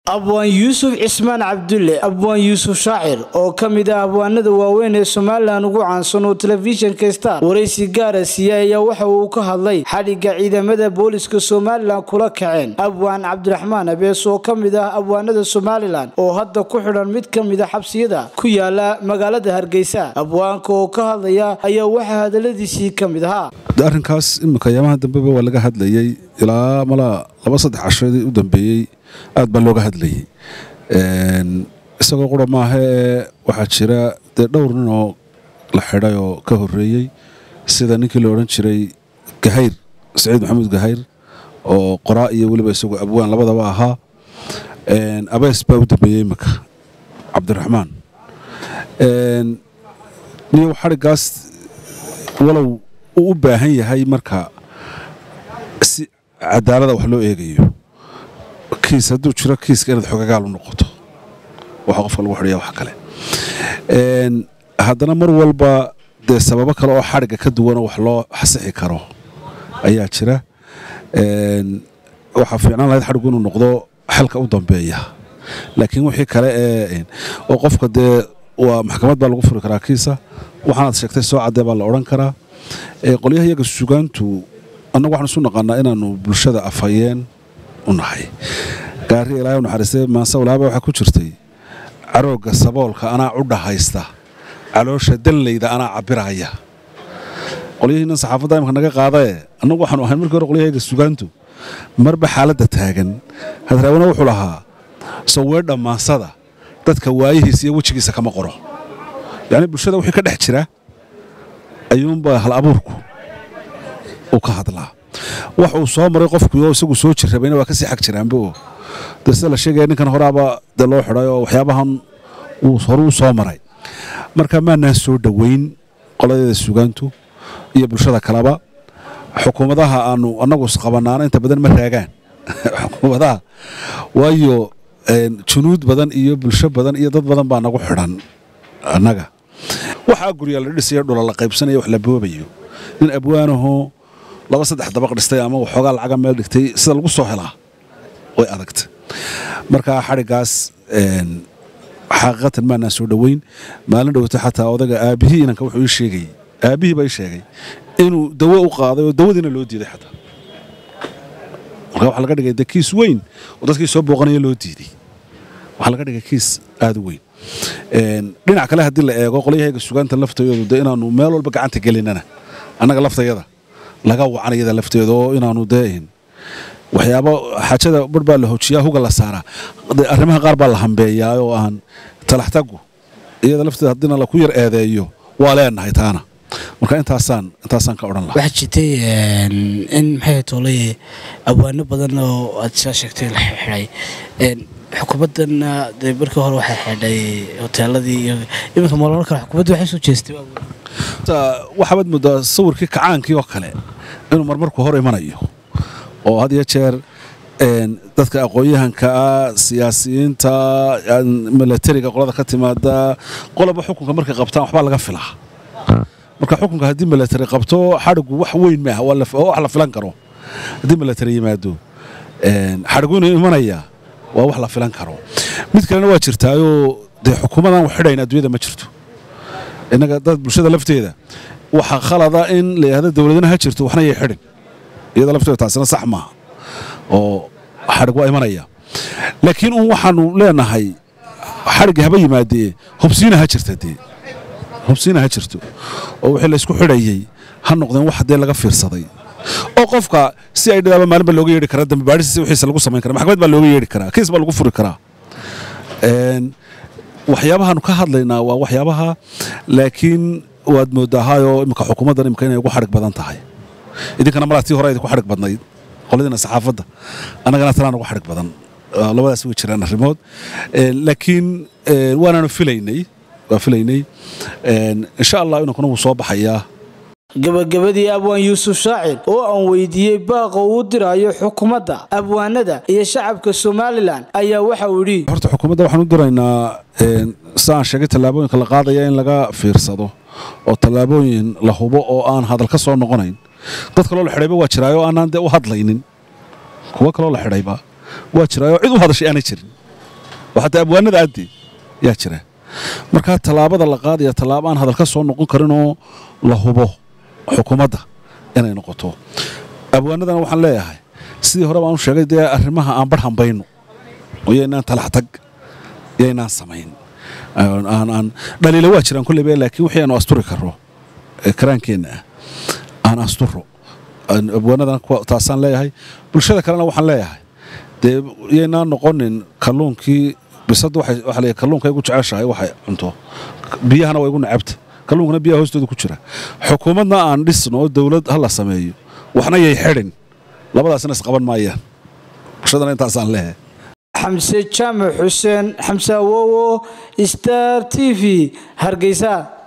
abwaan yuusuf cismaan cabdulle abwaan yuusuf shaacir oo ka mid ah abwaanada waaweyn ee somalilan ugu caansan oo telefishinka star waraysi gaara siiyey ayaa waxa uu ka hadlay xadhigga ciidamada booliska somalilan kula kaceen abwaan cabdiraxmaan abees oo ka mid ah abwaanada somalilan oo hadda ku xidhan mid ka mid a xabsiyada ku yaala magaalada hargeysa abwaanka oo ka hadlaya ayaa waxaa hadaladiisii ka mid ahaa arrinkaas imika yaamaha dambeba waa laga hadlayey ilaa malaa laba saddex cashoodii u dambeeyey aad baa looga hadlayey isagoo qura maahee waxaa jira dee dhowr nin oo la xidhay oo ka horreeyey sida ninkii la odhan jiray gahayr saciid maxamuud gahayr oo qoraa iyo weliba isagoo abwaan labadaba ahaa abees baa u dambeeyey imika cabdiraxmaan niyow xadhiggaas walow uu u baahan yahay marka si cadaalada wax loo eegayo kiis hadduu jiro kiiska inaad xogagaal u noqoto waxa qofka lagu xidhaya wax kale haddana mar walba dee sababo kale oo xadhigga ka duwanoo wax loo xasixi karo ayaa jira waxaa fiicnaan lahayd xadhiggu inuu noqdo xalka u dambeeya laakiin wixii kale ee oo qofka dee waa maxkamad baa lagu furi karaa kiisa waxaanaad sheegtay soo caddee baa la odhan karaa qolyaha iyaga sugaantu annagu waxaan isu naqaanaa inaannu bulshada afhayeen u nahay gaari ilaahay u naxariistay maasawlaaba waxaa ku jirtay caroogga saboolka anaa u dhahaysta caloosha dallayda anaa cabbiraya qolyahiinan saxaafadda imika naga qaadae annagu waxaanu ahayn markii hore qolyahayga sugaantu marba xaaladda taagan hadraawana wuxuu lahaa saweedha maasada dadka waayihiisa iyo wejigiisa kama qoro yacni bulshada wixii ka dhex jira ayuunbaa hal abuurku uu ka hadlaa wax uu soo maray qofkuoo isagu soo jirrabayna waa ka sii xag jiraanbo dee sida la sheegaya ninkan horaaba dee loo xidhay oo waxyaabahan uu hore u soo maray marka maanaan soo dhoweyn qoladeeda sugaantu iyo bulshada kaleba xukuumadaha aanu annagu isqabanaana inta badan ma raagaan xukuumadaha waayo junuud badan iyo bulsho badan iyo dad badan baa nagu xidhan annaga waxaa guryaa la dhisayo dhula la qaybsanayo wax la boobayo nin abwaanahoo laba saddex dabaq dhistay ama waxoogaa lacaga meel dhigtay sida lagu soo helaa way adagta marka xadhiggaas xaqiiqatan maanaan soo dhoweyn maalin dhowta xataa odaga aabbihii inanka wuxuu ii sheegay aabbihii baa ii sheegay inuu dawo u qaaday oo dawadiina loo diiday xataa marka waxaa laga dhigay de kiis weyn oo dadkii soo booqanaya loo diiday waxaa laga dhigay kiis aad u weyn dhinac kale haddii la eego qolyahayga sugaanta laftayoodu de inaannu meel walba gacanta gelinana annaga laftayada laga wacan iyada lafteeda oo inaannu dee waxyaabo xaajada bar baa la hojiyaa huga la saaraa arrimaha qaar baa la hambeeyaa oo aan talaxtagu iyada lafteeda haddiina laku yar eedeeyo waa leenahay taana marka intaasaan intaasaan ka odhan lahaa waxaa jirtay in maxay toolay abwaano badan oo aad saa sheegtay la xidhay xukuumaddanna dee markii hore waxay xidhay hoteeladii iyo iminka maalmo kale xukuumadda waxay soo jeestay waxaabad moodaa sawirkii kacaankii oo kale inuu marmarku hor imanayo oo had iyo jeer dadka aqoon-yahanka ah siyaasiyiinta milatariga qolada ka timaada qoloba xukunka markay qabtaan waxbaa laga filaa marka xukunka haddii milatari qabto xadhigu wax weyn maaha waa wax la filan karo haddii milatari yimaado xadhigu inuu imanaya waa wax la filan karo mid kalena waa jirtaayoo dee xukuumadan wax xidhayn adduunyada ma jirto innaga dad bulshada lafteeda waxaa khalada in la yidhahdo dowladana ha jirto waxna yay xidhin iyada lafteeda taasina sax maaha oo xadhig waa imanaya laakiin uun waxaanu leenahay xadhigga haba yimaadee hubsiina ha jirta dee hubsiina ha jirto oo wixii laysku xidhayey ha noqdeen wax dee laga fiirsaday oo qofka si ay dhadaaba maalin baa looga yeedhi karaa dambi baadhisiisa wixiisa lagu samayn kara maxkamad baa looga yeedhi karaa kiis baa lagu furi karaa waxyaabahaanu ka hadlaynaa waa waxyaabaha laakiin waad moodaahaayoo imika xukuumaddan imika inay ugu xadhig badan tahay idinkana malaa tii hore idinku xadhig badnayd qoladiina saxaafadda annagana talaan ugu xadhig badan labadaas way jiraan arrimood laakiin waanaanu filaynay waa filaynay insha allah inankuna wuu soo baxayaa gabagabadii abwaan yuusuf shaacir oo aan weydiiyey baaqa uu dirayo xukuumadda abwaanada iyo shacabka somalilan ayaa waxa uu yidhi horta xukuumadda waxaan u diraynaa si aan sheegay tallaabooyinka la qaadaya in laga fiirsado oo tallaabooyin la hubo oo aan hadal ka soo noqonayn dad kaloo la xidhayba waa jiraayoo aanaan dee u hadlaynin kuwo kaloo la xidhayba waa jiraayoo cid u hadashay aanay jirin oo xataa abwaanada addi yaa jira markaa tallaabada la qaadaya tallaabo aan hadal ka soo noqon karinoo la hubo xukuumadda inay noqoto abwaanadana waxaan leeyahay sidii hore baan u sheegay dee arrimaha aan bar hambayno oo yaynaan talax tag yaynaan samayn aan dhaliila waa jiraan kulleyba laakiin wixii aanu asturi karro karaankeenna ah aan asturo abwaanadana taasaan leeyahay bulshada kalena waxaan leeyahay dee yaynaan noqonin kalluunkii bisada waxaa leeyahay kalluunka igu jeceshahay waxay cunto biyahana waa igu nacabta kalluunkana biyaha hoostooda ku jira xukuumadna aan dhisno oo dowlad ha la sameeyo waxna yay xidhin labadaasina isqaban maayaan bulshadana intaasaan leeyahay xamse jaamac xuseen xamse awowo star t v hargeysa